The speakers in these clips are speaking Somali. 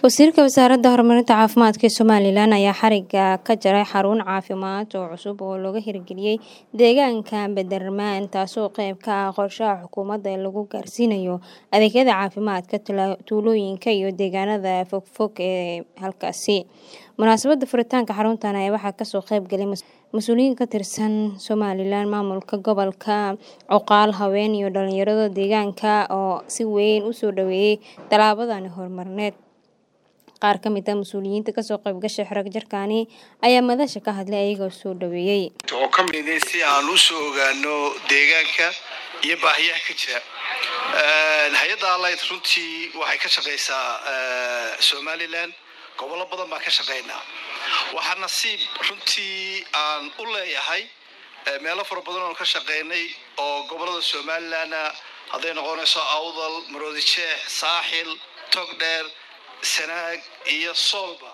Wasiirka Wasaaradda Horumarinta Caafimaadka Somalilan ayaa xariga ka jaray xarun caafimaad oo cusub oo laga hirgeliyay deegaanka Badarmaan taasoo qayb ka ah qorshaha xukuumadda ee lagu gaarsiinayo adeegyada caafimaadka tuulooyinka iyo deegaanada fogfog ee halkaasi. Munaasabadda furitaanka xaruntan ayaa waxaa kasoo qayb galay mas'uuliyiin ka tirsan Somaliland, maamulka gobolka, odayaal, haween iyo dhalinyarada deegaanka oo si weyn u soo dhaweeyay tallaabadan horumarineed. Qaar ka mid ah mas'uuliyiinta kasoo qayb gashay xarag jarkani ayaa madasha ka hadlay iyagoo soo dhaweeyay. oo ka mid ah si aan u soo ogaano deegaanka iyo baahiyaha ka jira hay-adda allied runtii waxay ka shaqaysaa somaliland gobollo badan baan ka shaqaynaa waxaa nasiib runtii aan u leeyahay meelo fara badan oo ka shaqaynay oo gobollada somalilandna hadday noqonayso awdal maroodi jeex saaxil togdheer sanaag iyo soolba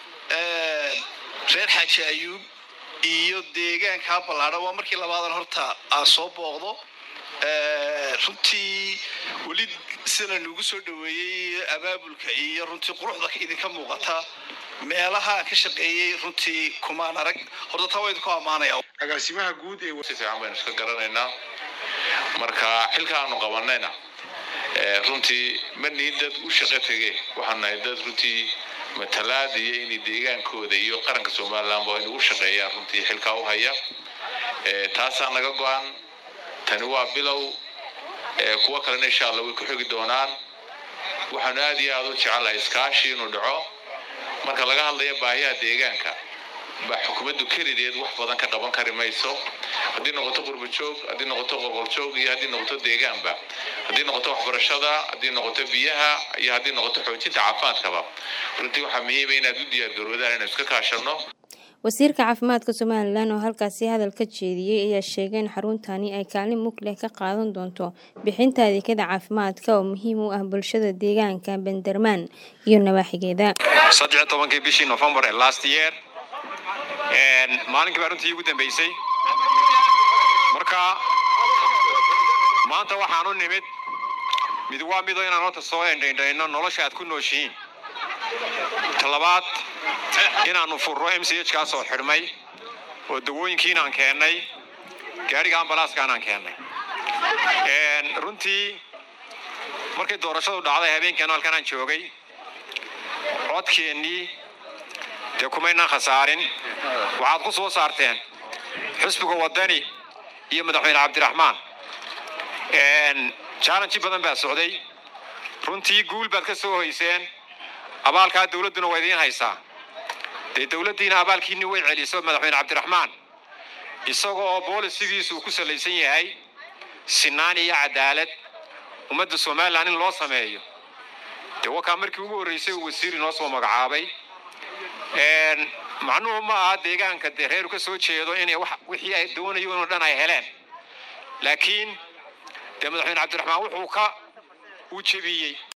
reer xaaji ayuub iyo deegaankaa ballaadhan waa markii labaadan horta aan soo booqdo runtii weli sida nugu soo dhaweeyey abaabulka iyo runtii quruxda idinka muuqata meelaha aan ka shaqeeyey runtii kumaan arag horta taa waa idinku ammaanaya agaasimaha guud ee si fiican baynu iska garanaynaa marka xilka aanu qabanayna runtii ma nihin dad u shaqo tege waxaan nahay dad runtii matalaad iyo inay deegaankooda iyo qaranka somalilandba inay u shaqeeyaan runtii xilkaa u haya taasaa naga go-an tani waa bilow kuwo kalena insha allah way ku xogi doonaan waxaanu aad iyo aada u jecelahay iskaashi inuu dhaco marka laga hadlayo baahiyaha deegaanka baa xukuumaddu kelideed wax badan ka qaban kari mayso haddii noqoto qurba joog haddii noqoto qolqol joog iyo haddii noqoto deegaanba haddii noqoto waxbarashada haddii noqoto biyaha iyo haddii noqoto xoojinta caafimaadkaba runtii waxaa muhiima inaad u diyaargaroodaan inaan iska kaashano wasiirka caafimaadka somalilan oo halkaasi hadal ka jeediyey ayaa sheegay in xaruntani ay kaalin mug leh ka qaadan doonto bixinta adeegyada caafimaadka oo muhiim u ah bulshada deegaanka bandarmaan iyo nawaaxigeeda saddex tobankii bishii november ee last year maalinkii baa runtii ugu dambeysay marka maanta waxaan u nimid mid waa midoo inaan horta soo endhaindhayno nolosha aad ku nooshihiin talabaad inaannu furro m c h kaasoo xidhmay oo dawooyinkiinaan keennay gaadhiga ambalaaskaanaan keennay runtii markay doorashadu dhacday habeenkan halkan aan joogay codkeennii dee kumaynaan khasaarin waxaad ku soo saarteen xusbiga waddani iyo madaxweyne cabdiraxmaan jallenji badan baa socday runtii guul baad ka soo hoyseen abaalkaa dawladduna waa idiin haysaa dee dawladdiina abaalkiinni way celiso madaxweyne cabdiraxmaan isaga oo boolisigiisu ku salaysan yahay sinaan iyo cadaalad ummadda somalilan in loo sameeyo dee wakaa markii ugu horraysay uu wasiir inoo soo magacaabay macnuhu ma aha deegaanka dee reeru ka soo jeedo inay wixii ay doonayo inoo dhan ay heleen laakiin dee madaxweyne cabdiraxmaan wuxuu ka uu jebiyey